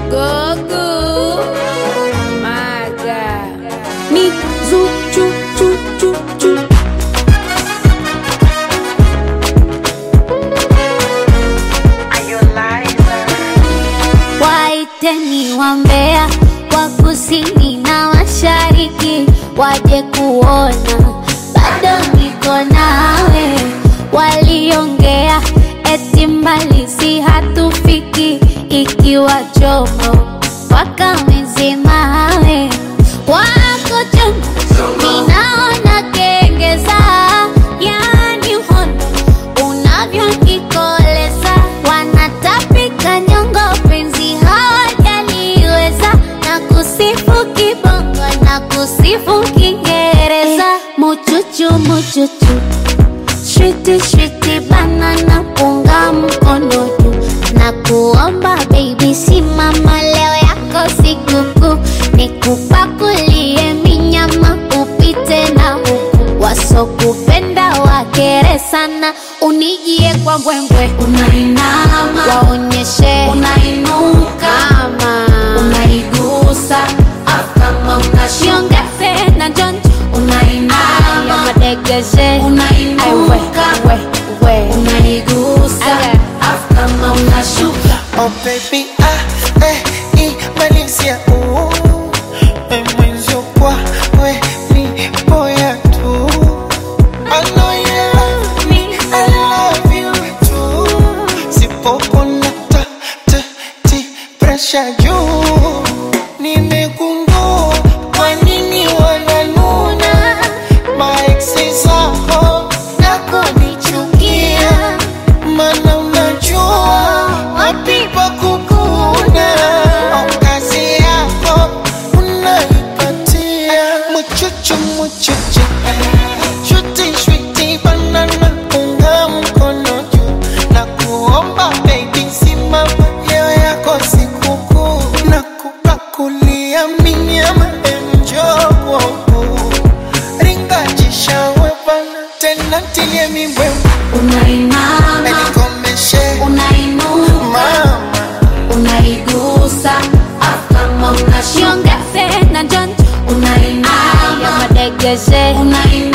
Gogo Maga ni zu chu chu chu chu waiteni wambea wa kusini na mashariki waje kuona bado niko nawe waliongea eti mbali si hatufiki ikiwa chomo wakamezemawe wako chomo minaona kengeza yani hondo unavyonikoleza wanatapika nyongo penzi hawajaliweza na kusifu kibongo na kusifu kiingereza muchuchu muchuchu Shwiti shwiti banana punga mkono juu na kuomba baby simama leo yako sikukuu nikupakulie minyama upite na huku wasokupenda wakere sana unijie kwa mbwembwe unainama waonyeshe unainuka kama unaigusa afu kama unashiongeze na jonjo unainama madegeshe unainuka unaigusa afu kama unashuka Oh baby, ah, eh, imalizia uh, eh, mwenzio kwa we ni boya tu I know you love me, I love you too Sipopona ta, ta, ti, pressure juu Nimegundua kwa nini wananuna Maeksi zako na kunichukia Mana unajua wapi pa kukuna Au kazi yako unaipatia Muchuchu muchuchu Shuti shuti banana unga mkono juu Na kuomba baby simama leo yako sikukuu Na kupakulia minyama emjogo Ringajisha wepana tena tilie mibwembe unainama Nikomeshe unainuka mama unaigusa afu kama unashiongeze na jonjo unainama madegeshe